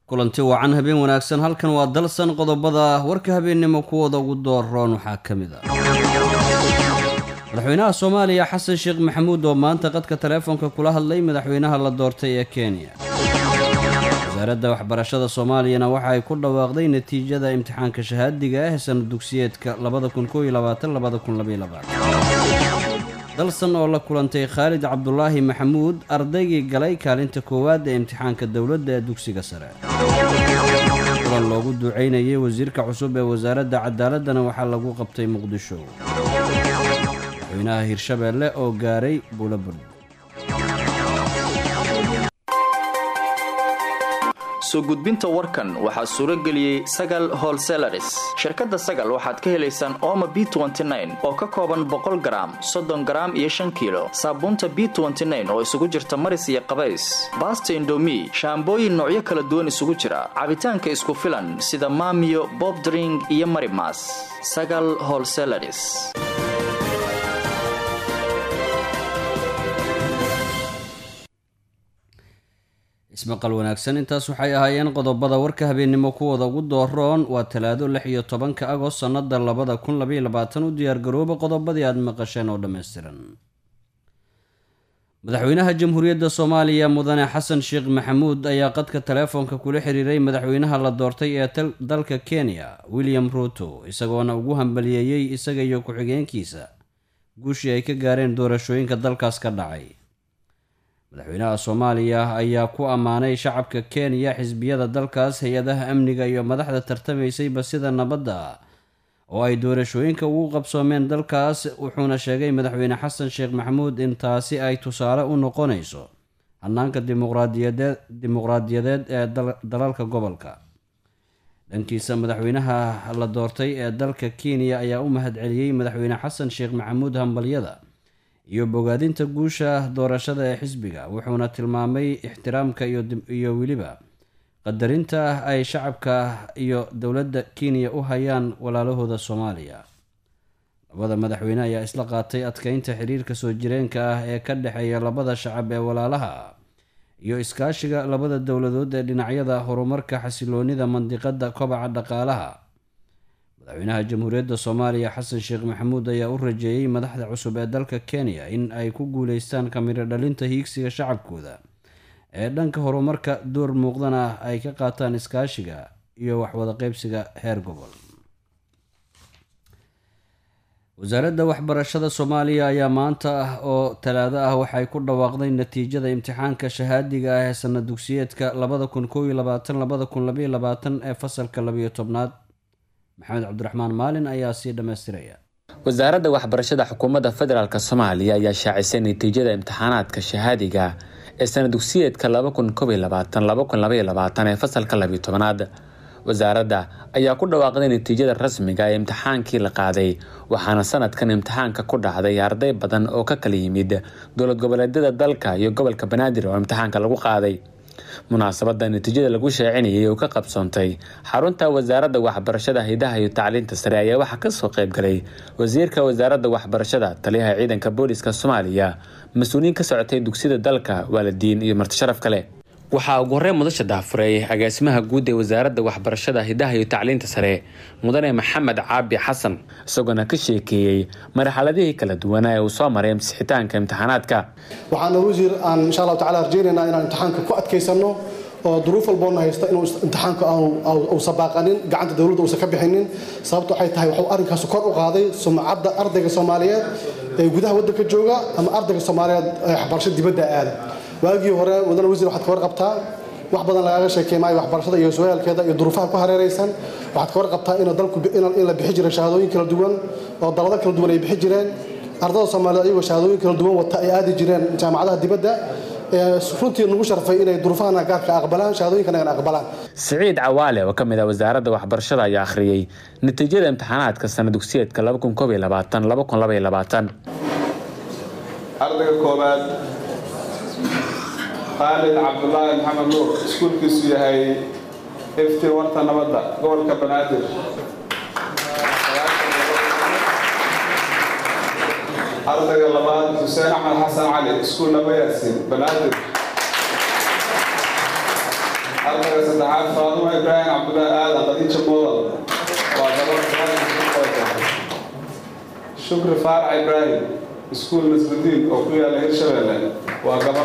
kulanti wacan habeen wanaagsan halkan waa dalsan qodobada warka habeennimo kuwooda ugu dooroon waxaa ka mid ah madaxweynaha soomaaliya xasan sheekh maxamuud oo maanta qadka taleefonka kula hadlay madaxweynaha la doortay ee kenya wasaaradda waxbarashada soomaaliyana waxa ay ku dhawaaqday natiijada imtixaanka shahaadiga ah ee sana dugsiyeedka dalsan oo la kulantay khaalid cabdulaahi maxamuud ardaygii galay kaalinta koowaad ee imtixaanka dowladda ee dugsiga sare kulan loogu duceynayay wasiirka cusub ee wasaaradda cadaaladana waxaa lagu qabtay muqdisho madaxweynaha hirshabeelle oo gaaray buulabord soo gudbinta warkan waxaa suuro geliyey sagal holselaris shirkadda sagal waxaad ka helaysaan ooma b oo ka kooban boqol garaam soddon garaam iyo shan kiilo saabuunta b oo isugu jirta maris iyo qabays baasta indomi shaambooyin noocyo kala duwan isugu jira cabitaanka isku filan sida maamiyo bobdring iyo marimas sagal holselaris ismaqal wanaagsan intaas waxay ahaayeen qodobada warka habeennimo kuwooda ugu dooroon waa talaado lix iyo tobanka agost sannada labada kun labaiyo labaatan u diyaargarooba qodobadii aada maqasheen oo dhammaystiran madaxweynaha jamhuuriyadda soomaaliya mudane xasan sheekh maxamuud ayaa qadka taleefoonka kula xiriiray madaxweynaha la doortay ee dalka kenya william ruuto isagoona ugu hambaliyeeyey isaga iyo ku-xigeenkiisa guushii ay ka gaareen doorashooyinka dalkaas ka dhacay madaxweynaha soomaaliya ayaa ku ammaanay shacabka kenya xisbiyada dalkaas hay-adaha amniga iyo madaxda tartamaysayba sida nabadda oo ay doorashooyinka ugu qabsoomeen dalkaas wuxuuna sheegay madaxweyne xasan sheekh maxamuud in taasi ay tusaale u noqonayso hanaanka dimuqraadiyadeed ee dalalka gobolka dhankiisa madaxweynaha la doortay ee dalka kenya ayaa u mahadceliyey madaxweyne xasan sheekh maxamuud hambalyada iyo bogaadinta guusha doorashada ee xisbiga wuxuuna tilmaamay ixtiraamka iyo weliba qadarinta ay shacabka iyo dowladda kenya u hayaan walaalahooda soomaaliya labada madaxweyne ayaa isla qaatay adkeynta xiriirka soo jireenka ah ee ka dhexeeya labada shacab ee walaalaha iyo iskaashiga labada dowladood ee dhinacyada horumarka xasiloonida mandiqada kobaca dhaqaalaha madaxweynaha jamhuuriyadda soomaaliya xasan sheekh maxamuud ayaa u rajeeyey madaxda cusub ee dalka kenya in ay ku guuleystaan kamiro dhalinta hiigsiga shacabkooda ee dhanka horumarka door muuqdana ay ka qaataan iskaashiga iyo waxwada qeybsiga heer gobol wasaaradda waxbarashada soomaaliya ayaa maanta ah oo talaado ah waxay ku dhawaaqday natiijada imtixaanka shahaadiga ah ee sana dugsiyeedka labada kun koob iyo labaatan labada kun labaiyo labaatan ee fasalka labayo tobnaad maxamed cabdiraxmaan maalin ayaa sii dhammaystiraya wasaaradda waxbarashada xukuumadda federaalk soomaaliya ayaa shaacisay natiijada imtixaanaadka shahaadiga ee sana dugsiyeedka ee fasalka labiyo tobanaad wasaaradda ayaa ku dhawaaqday natiijada rasmiga ee imtixaankii la qaaday waxaana sanadkan imtixaanka ku dhacday arday badan oo ka kala yimid dowlad goboleedyada dalka iyo gobolka banaadir oo imtixaanka lagu qaaday munaasabada natiijada lagu sheecinayay oo ka qabsoontay xarunta wasaaradda waxbarashada hidaha iyo tacliinta sare ayaa waxaa kasoo qaybgalay wasiirka wasaaradda waxbarashada taliyaha ciidanka booliska soomaaliya mas-uuliyiin ka socotay dugsiyada dalka waalidiin iyo martisharaf kale waxaa ugu horey mudasha daafuray agaasimaha guud ee wasaaradda waxbarashada hidaha iyo tacliinta sare mudane maxamed caabi xasan isagoona ka sheekeeyey marxaladihii kala duwanaa ee uu soo maray msixitaanka imtixaanaadka waxaana wasiir aan insha allahu tacala rajaynaynaa inaan imtixaanka ku adkaysano oo duruuf walboona haysta inuu imtixaanku uusan baaqanin gacanta dowladda uusan ka bixinin sababta waxay tahay waxuu arrinkaas kor u qaaday sumcadda ardayga soomaaliyeed ee gudaha waddanka jooga ama ardayga soomaaliyeed ee waxbarasho dibadda aada waagii hore wadana wasiir waxaad ka warqabtaa wax badan lagaaga sheekey maayo waxbarashada iyo sooyaalkeeda iyo duruufaha ku hareeraysan waxaad ka warqabtaa in dalku in la bixi jiray shahaadooyin kala duwan oo dalado kala duwan ay bixi jireen ardada soomaaliyeed ayagoo shahaadooyin kala duwan wata ay aadi jireen jaamacadaha dibadda runtii nagu sharfay inay duruufahana gaarka aqbalaan shahaadooyinkana aqbalaan siciid cawaale oo ka mid ah wasaaradda waxbarashada ayaa akhriyey natiijada imtixaanaadka sana dugsiyeedka ardayga koobaad khaalid cabdulaahi maxamed nuur iskuulkiisu yahay ifti warta nabadda gobolka banaadir ardayga labaad xuseen axmed xasan cali iskuul naba yaasin banaadir ardayga saddexaad faaduma ibraahim cabdullaahi aadan qadiija moodal waa gabar shukri faarax ibraahim iskuul nasrudiin oo ku yaala hirshabeelle waa gabar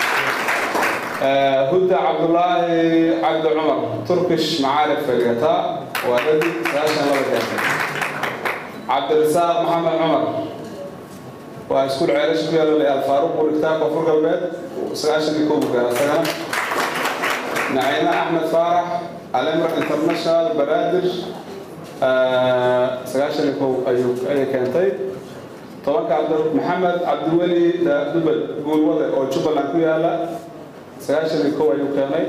hudda cabdulaahi cabdi cumar turkish macaarif fadhigata waa dadi sagaashan laba keentay cabdirasaaq maxamed cumar waa iskuul ceelasha ku yaala layaal faaruq burigtaa koonfur galbeed sagaashan iyo kow gaara isagana naciime axmed faarax alimra international banaadir sagaashan iyo kow ayuu ayay keentay tobanka cabdi maxamed cabdiweli dubal guulwade oo jubbaland ku yaala sagaashan iyo kow ayuu keenay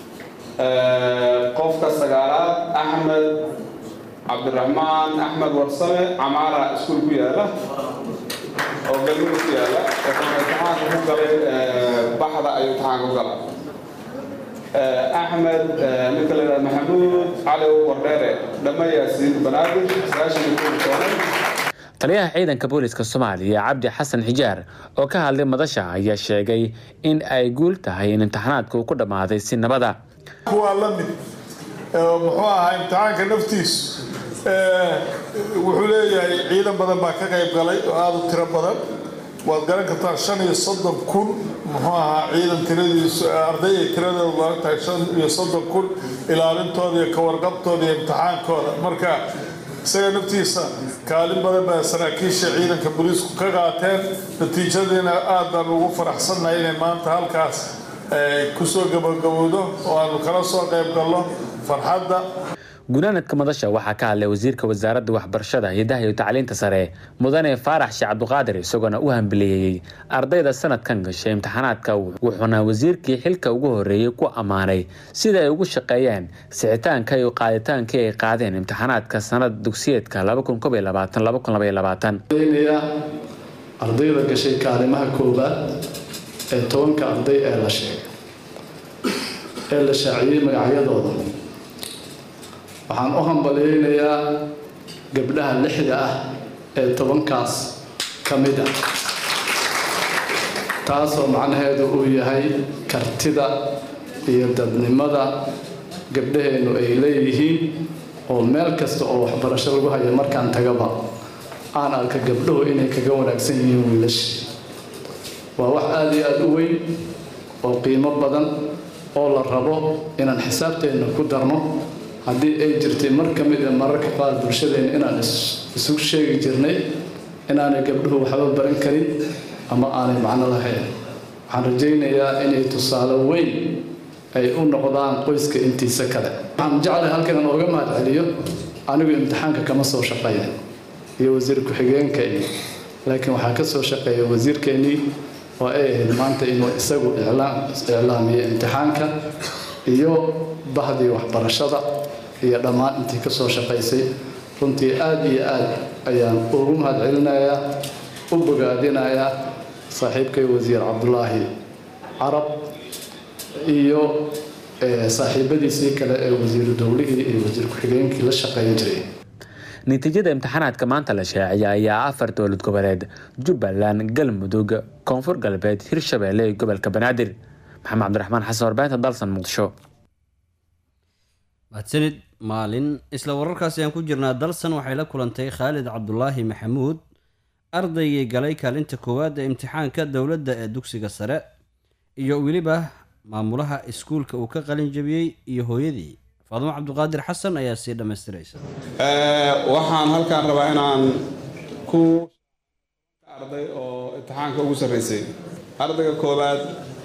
qofka sagaalaad axmed cabdiraxmaan axmed warsame camaara iskuul ku yaala oo galmudug ku yaala wuxuuna imtixaanka ku galay baxda ayuu imtixaanka ku gala axmed ninka la yidhahda maxamuud cali wardheere dhamma yaasiin banaadir sagaashan iyo kow keenay taliyaha ciidanka booliska soomaaliya cabdi xasan xijaar oo ka hadlay madasha ayaa sheegay in ay guul tahay in imtixaanaadka uu ku dhammaaday si nabada kuwaa la mid muxuu ahaa imtixaanka naftiisu wuxuu leeyahay ciidan badan baa ka qayb galay oo aada u tiro badan waad garan kartaa shan iyo soddon kun muxuu ahaa ciidan tiradiisu ardayay tiradooda looga tahay shan iyo soddon kun ilaalintooda iyo kawarqabtooda iyo imtixaankooda marka isaga naftiisa kaalin badan baa saraakiisha ciidanka booliisku ka qaateen natiijadiina aad baan ugu faraxsannahay inay maanta halkaas kusoo gabagabowdo oo aanu kala soo qayb galno farxadda gunaanadka madasha waxaa ka hadlay wasiirka wasaaradda waxbarashada hidaha iyo tacliinta sare mudane faarax sheekh cabduqaadir isagoona u hambeleeyey ardayda sanadkan gashay imtixaanaadka wuxuuna wasiirkii xilka ugu horeeyey ku ammaanay sida ay ugu shaqeeyeen sixitaanka iyo qaaditaankii ay qaadeen imtixaanaadka sanada dugsiyeedka ardayda gashay kaalimaha koowaad ee tobanka arday ee la sheegay ee la shaaciyey magacyadooda waxaan u hambaleynayaa gabdhaha lixda ah ee tobankaas ka mid ah taasoo macnaheedu uu yahay kartida iyo dadnimada gabdhaheennu ay leeyihiin oo meel kasta oo waxbarasho lagu hayo markaan tagaba aan arka gabdhuhu inay kaga wanaagsan yihiin wiilasha waa wax aada iyo aada u weyn oo qiimo badan oo la rabo inaan xisaabteenna ku darno haddii ay jirtay mar ka mid a mararka qaar bulshadeenna inaan isugu sheegi jirnay inaanay gabdhuhu waxba baran karin ama aanay macno lahayn waxaan rajaynayaa inay tusaale weyn ay u noqdaan qoyska intiisa kale waxaan jeclay halkan inaan ooga mahad celiyo anigu imtixaanka kama soo shaqeeya iyo wasiir ku-xigeenka iyo laakiin waxaa ka soo shaqeeya wasiirkeenii oo ay ahayd maanta inuu isagu iclaamiyo imtixaanka iyo bahdii waxbarashada iyo dhammaan intii ka soo shaqaysay runtii aada iyo aad ayaan ugu mahad celinayaa u bogaadinayaa saaxiibkay wasiir cabdulaahi carab iyo saaxiibadiisii kale ee wasiiru dowlihii iyo wasiir ku-xigeenkii la shaqeyn jiray natiijada imtixaanaadka maanta la shaaciyay ayaa afar dowlad goboleed jubbaland galmudug koonfur galbeed hirshabeelle iyo gobolka banaadir maxamed cabdiraxmaan xasan warbaahinta dalsan muqdisho mahadsanid maalin isla wararkaasi aan ku jirnaa dalsan waxay la kulantay khaalid cabdulaahi maxamuud ardaygii galay kaalinta koowaad ee imtixaanka dowladda ee dugsiga sare iyo weliba maamulaha iskuulka uu ka qalin jabiyey iyo hooyadii faadumo cabduqaadir xasan ayaa sii dhammaystiraysa waxaan halkaan rabaa inaan ku arday oo imtixaanka ugu sarreysay ardayga koowaad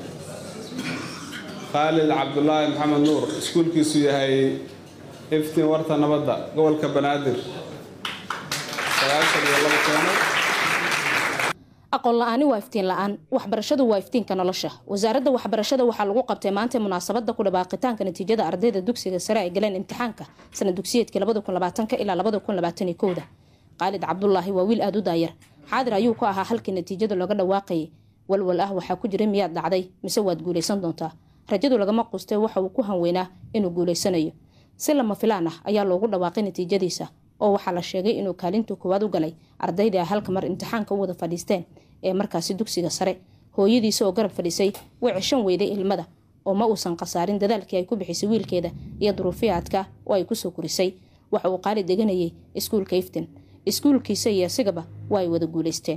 khaalid cabdulaahi maxamed nuur iskuulkiisu yahay iftiin warta nabadda gobolka banaadir sagaashan iyo laba keeno aqoon la-aani waa iftiin la-aan waxbarashadu waa iftiinka nolosha wasaaradda waxbarashada waxaa lagu qabtay maanta munaasabada ku dhawaaqitaanka natiijada ardayda dugsiga sare ay galeen imtixaanka sana dugsiyeedkii ilaa da qaalid cabdulaahi waa wiil aada u daayar xaadir ayuu ku ahaa halkii natiijada looga dhawaaqayay walwal ah waxaa ku jira miyaad dhacday mise waad guulaysan doontaa rajadu lagama qustay waxa uu ku hanweynaa inuu guulaysanayo si lama filaan ah ayaa loogu dhawaaqay natiijadiisa oo waxaa la sheegay inuu kaalinta koowaad u galay ardayda ay halka mar imtixaanka u wada fadhiisteen ee markaasi dugsiga sare hooyadiisa oo garab fadhisay way ceshan weyday ilmada oo ma uusan khasaarin dadaalkii ay ku bixisay wiilkeeda iyo duruufiyaadka oo ay kusoo korisay waxa uu qaali deganayay iskuulka iftin iskuulkiisa iyo isigaba waa ay wada guulaysteen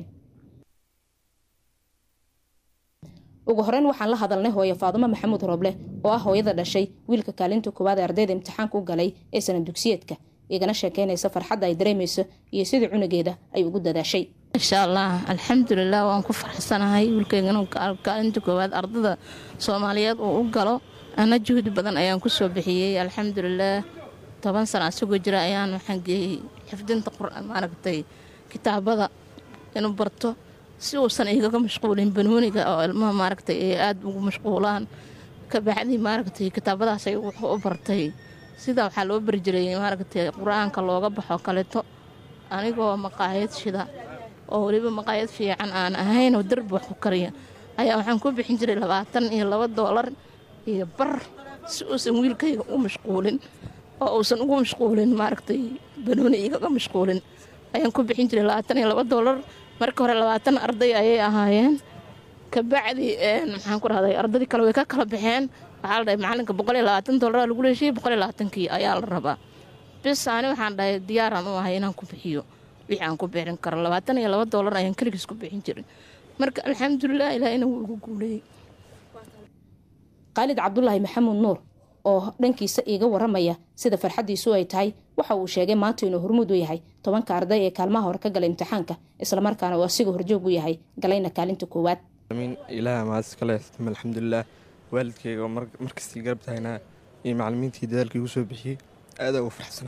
ugu horeyn waxaan la hadalnay hooye faadumo maxamuud rooble oo ah hooyada dhashay wiilka kaalinta koowaad ee ardayda imtixaanka u galay ee sanad dugsiyeedka igana sheekeynaysa farxadda ay dareemayso iyo sidii cunugeeda ay ugu dadaashay insha allah alxamdulilah waan ku faraxsanahay wiilkeygana kaalinta koowaad ardada soomaaliyeed uu u galo ana juhdi badan ayaan kusoo bixiyey alxamdulilah toban sana asagoo jira ayaan waxaan geeyey xifdinta maaragtay kitaabada inuu barto si uusan igaga mashquulin banooniga oo ilmaha maaragtay ay aada ugu mashquulaan kabacdii maaragtay kitaabadaas ay wuxuu u bartay sidaa waxaa loo bari jiray maaragtay qur-aanka looga baxo kaleto anigoo maqaayad shida oo weliba maqaayad fiican aan ahayn oo darbi wax ku kariya ayaa waxaan ku bixin jiray labaatan iyo laba doolar iyo bar si uusan wiilkayga u mashquulin oo uusan ugu mashquulin maaragtay banooni igaga mashquulin ayaan ku bixin jiray labaatan iyo laba doolar marka hore labaatan arday ayay ahaayeen kabacdi maxaan ku rahday ardadii kale way ka kala baxeen waxaa la dhahay macalinka boqol iyo labaatan doolara lagu leeshiyey boqol iyo labaatankii ayaa la rabaa bis ani waxaan dhahay diyaaraan u ahay inaan ku bixiyo wixii aan ku bixin karo labaatan iyo laba doolar ayaan keligiis ku bixin jirin marka alxamdulilah ilaahina wuu igu guuleeyey khaalid cabdulaahi maxamuud nuur oo dhankiisa iiga waramaya sida farxaddiisu ay tahay waxa uu sheegay maanta inuu hormuud u yahay tobanka arday ee kaalmaha hore ka galay imtixaanka islamarkaana uu asiga horjoog u yahay galayna kaalinta koowaad ilaah maadis kale alxamdulilah waalidkayga oo markastii garab tahaynaa iyo macalimiintii dadaalkii igu soo bixiyey aada ugu faraxsana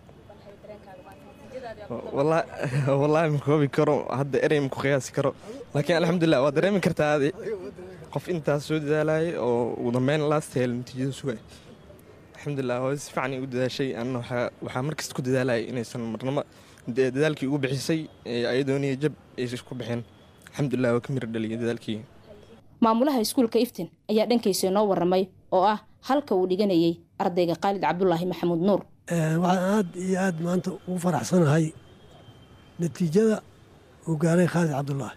wallaahi ma koobi karo hadda erey ma ku qiyaasi karo laakiin alxamdulilah waa dareemi kartaa adi qof intaas soo dadaalayay oo ugu dambeyn laastahel natiijada sugay alxamdulilah hooy si fiican igu dadaashay anna waxaa markasta ku dadaalayay inaysan marnamo dadaalkii ugu bixisay ayadooniyo jab aysan ku bixin alxamdulilah waa ka mira dhaliya dadaalkii maamulaha iskuulka iftin ayaa dhankiisa inoo waramay oo ah halka uu dhiganayay ardayga khaalid cabdulaahi maxamuud nuur waxaan aad iyo aad maanta ugu faraxsanahay natiijada uu gaaray khaalid cabdulaahi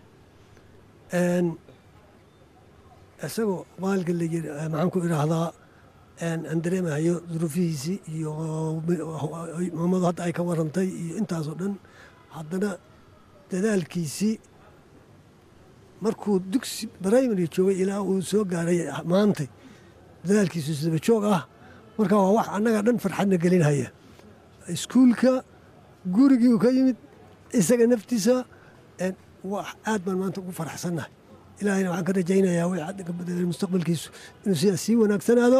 isagoo maalka la yiri maxaan ku idhaahdaa aan dareemahayo duruufihiisii iyo maamadu hadda ay ka warantay iyo intaasoo dhan haddana dadaalkiisii markuu dugsi brimary joogay ilaa uu soo gaaray maantay dadaalkiisu isdaba joog ah marka waa wax annaga dhan farxadna gelinhaya iskuulka gurigii uu ka yimid isaga naftiisa wax aad baan maanta ugu faraxsannahay ilaahayna waxaan ka rajaynayaa way hadda ka badalay mustaqbalkiisu inuu sidaas sii wanaagsanaado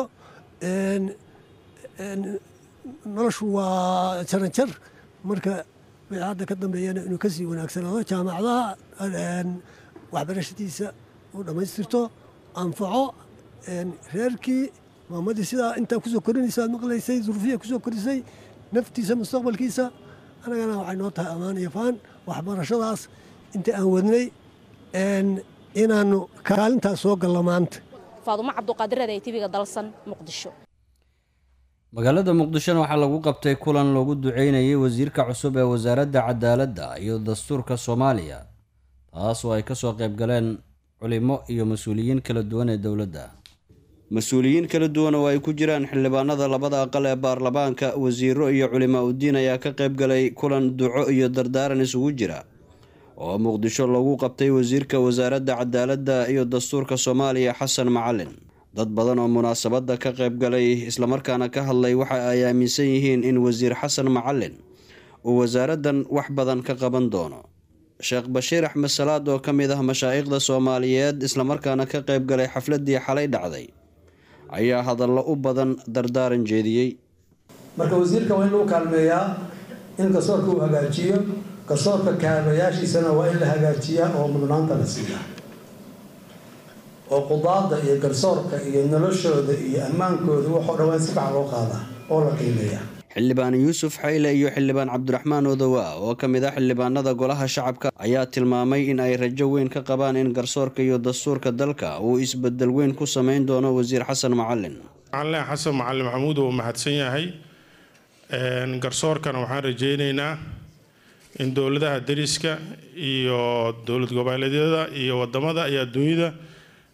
noloshu waa jaranjar marka wixii hadda ka dambeeyana inuu ka sii wanaagsanaado jaamacadaha waxbarashadiisa uu dhammaystirto anfaco reerkii maamadii sidaa intaa kusoo korinaysa aad maqlaysay duruufiya kusoo korisay naftiisa mustaqbalkiisa annagana waxay noo tahay ammaan iyo faan waxbarashadaas inta aan wadnay inaannu kaalintaas soo gallo maanta faadumo cabduqaadireed ee tibiga dalsan muqdisho magaalada muqdishona waxaa lagu qabtay kulan loogu duceynayay wasiirka cusub ee wasaaradda cadaaladda iyo dastuurka soomaaliya taas oo ay kasoo qayb galeen culimo iyo mas-uuliyiin kala duwan ee dowladda mas-uuliyiin kala duwan oo ay ku jiraan xildhibaanada labada aqal ee baarlamaanka wasiiro iyo culimaa udiin ayaa ka qayb galay kulan duco iyo dardaaran isugu jira oo muqdisho lagu qabtay wasiirka wasaaradda cadaaladda iyo dastuurka soomaaliya xasan macalin dad badan oo munaasabadda ka qayb galay islamarkaana ka hadlay waxa ay aaminsan yihiin in wasiir xasan macalin uu wasaaraddan wax badan ka qaban doono sheekh bashiir axmed salaad oo ka mid ah mashaa'ikhda soomaaliyeed islamarkaana ka qayb galay xafladdii xalay dhacday ayaa hadallo u badan dardaaran jeediyey marka wasiirka waa in lagu kaalmeeyaa in garsoorka uu hagaajiyo garsoorka kaalmayaashiisana waa in la hagaajiyaa oo mudnaanta la siiyaa oo qudaadda iyo garsoorka iyo noloshooda iyo ammaankooda waxoo dhan waa in si fiican loo qaadaa oo la qiimeeyaa xildhibaan yuusuf xayle iyo xildhibaan cabdiraxmaan odowa oo ka mid ah xildhibaanada golaha shacabka ayaa tilmaamay in ay rajo weyn ka qabaan in garsoorka iyo dastuurka dalka uu isbedel weyn ku sameyn doono wasiir xasan macalin macalin xasan macalin maxamuud uu mahadsan yahay garsoorkana waxaan rajeyneynaa in dowladaha dariska iyo dowlad goboleedyada iyo wadamada iyo adduunyada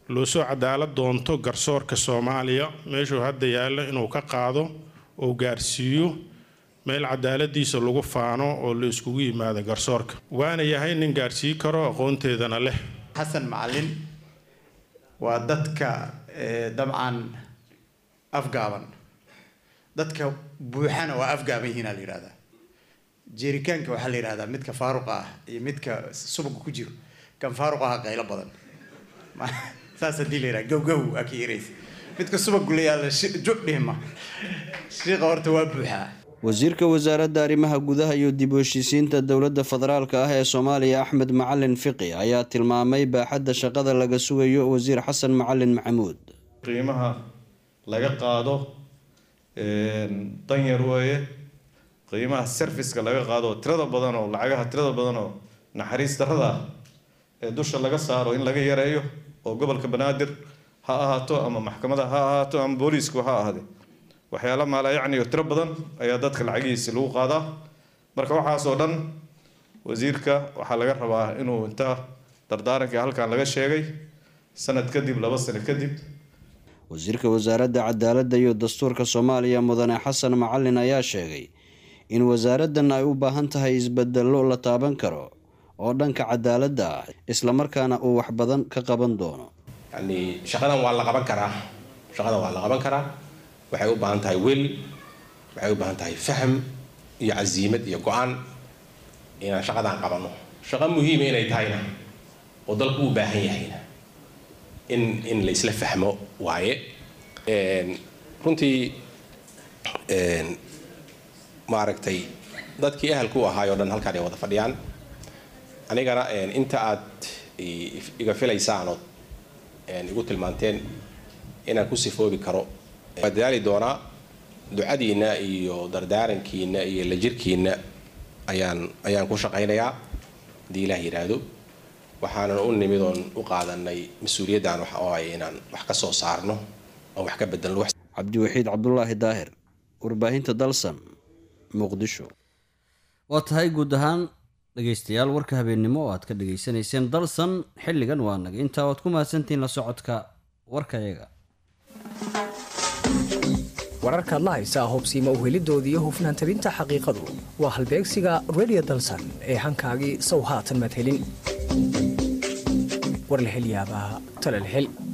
loo soo cadaalad doonto garsoorka soomaaliya meeshuu hadda yaallo inuu ka qaado oo gaarsiiyo meel cadaaladiisa lagu faano oo la iskugu yimaado garsoorka waana yahay nin gaarsii karo aqoonteedana leh xasan macalin waa dadka dabcan afgaaban dadka buuxana waa afgaaban yihiin aa la yidhahdaa jeerikaanka waxaa la yidhahdaa midka faaruqa ah iyo midka subaga ku jiro kan faaruq aha qaylo badan saas haddii la yidhaha gowgow aa ka yaraysa midka subagu la yaalla judhihma shiiqa horta waa buuxaa wasiirka wasaaradda arrimaha gudaha iyo dib u heshiisiinta dowladda federaalka ah ee soomaaliya axmed macalin fiqi ayaa tilmaamay baaxadda shaqada laga sugayo wasiir xasan macalin maxamuud qiimaha laga qaado danyar weeye qiimaha serviceka laga qaado tirada badan oo lacagaha tirada badan oo naxariis darrada ah ee dusha laga saaro in laga yareeyo oo gobolka banaadir ha ahaato ama maxkamada ha ahaato ama booliisku ha ahaade waxyaala maala yacni oo tiro badan ayaa dadka lacagihiisi lagu qaadaa marka waxaasoo dhan wasiirka waxaa laga rabaa inuu inta dardaaranka halkan laga sheegay sanad kadib laba sano kadib wasiirka wasaaradda cadaaladda iyo dastuurka soomaaliya mudane xasan macalin ayaa sheegay in wasaaraddan ay u baahan tahay isbedello la taaban karo oo dhanka cadaaladda ah islamarkaana uu wax badan ka qaban doono yani shaqadan waa la qaban karaa shaqadan waa la qaban karaa waxay u baahan tahay wel waxay u baahan tahay faham iyo casiimad iyo go-aan inaan shaqadan qabano shaqo muhiima inay tahayna oo dalku u baahan yahayna in in la isla fahmo waaye runtii maaragtay dadkii ahalku ahaay oo dhan halkaan ay wada fadhiyaan anigana inta aad iga filaysaan ood igu tilmaanteen inaan ku sifoobi karo waa dadaali doonaa ducadiinna iyo dardaarankiina iyo la jirkiina ayaan ayaan ku shaqaynayaa haddii ilaah yidhaahdo waxaanan u nimid oon u qaadanay mas-uuliyaddan waxa oo ay inaan wax ka soo saarno oon wax ka bedelno cabdiwaxiid cabdulaahi daahir warbaahinta dalsan muqdisho waa tahay guud ahaan dhegaystayaal warka habeennimo oo aad ka dhegaysanayseen dalsan xilligan waa naga intaa oad ku mahadsantihiin la socodka warkayaga wararkaad la haysaa hubsiima uhelidoodii iyo hufnaan tabinta xaqiiqadu waa halbeegsiga redio dalsan ee hankaagii sow haatan maad helin war la hel yaabaa tale la hel